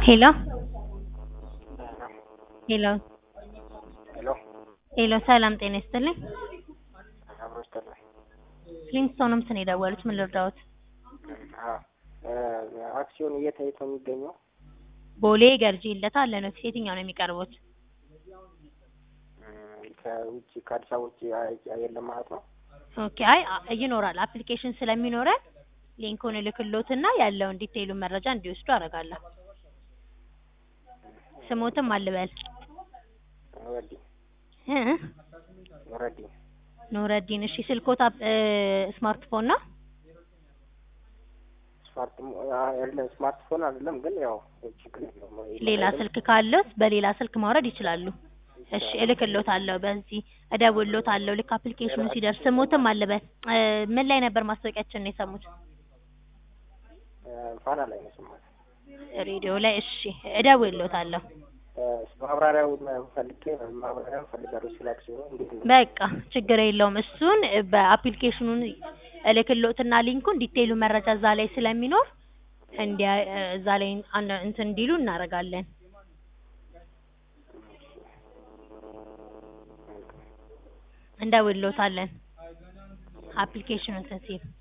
ሄሎ ሄሎ ሄሎ ሄሎ ሰላም ጤና ይስጥልኝ። አብሮ ይስጥልኝ። ፍሊንስቶንስ ነው የደወሉት። ምን ልርዳዎት? አዎ አክሲዮን የት የት ነው የሚገኘው? ቦሌ ገርጂ ይለታ አለ ነው። የትኛው ነው የሚቀርቡት? እም፣ ከውጭ ከአዲስ አበባ ውጭ አይ- የለም ማለት ነው። ኦኬ አይ አ- ይኖራል። አፕሊኬሽን ስለሚኖረን ሊንኩን እልክሎትና ያለውን ዲቴይሉን መረጃ እንዲወስዱ አደርጋለሁ። ስሞትም አልበል ኑረዲን እ ኑረዲን ኑረዲን። እሺ ስልኮት አፕ- እ ስማርትፎን ነው? ስማርት አይደለም ስማርትፎን አይደለም ግን ያው ችግር የለውም። ሌላ ስልክ ካለዎት በሌላ ስልክ ማውረድ ይችላሉ። እሺ እልክሎታለሁ። በዚህ እደውልሎታለሁ ልክ አፕሊኬሽኑ ሲደርስ። ስሞትም አልበል እ ምን ላይ ነበር ማስታወቂያችንን የሰሙት? እ፣ ፋና ላይ ነው የሰማሁት። ሬዲዮ ላይ። እሺ እደውልሎታለሁ። እ፣ ማብራሪያውን ፈልጌ ማብራሪያውን ፈልጋለሁ ስለ አክሲዮኑ እንዴት ነው? በቃ ችግር የለውም። እሱን በአፕሊኬሽኑን እልክሎትና ሊንኩን ዲቴይሉ መረጃ እዛ ላይ ስለሚኖር እንዲያ እዛ ላይ አንድ እንትን እንዲሉ እናደርጋለን። እንደውልሎታለን አፕሊኬሽኑን እንትን ሲል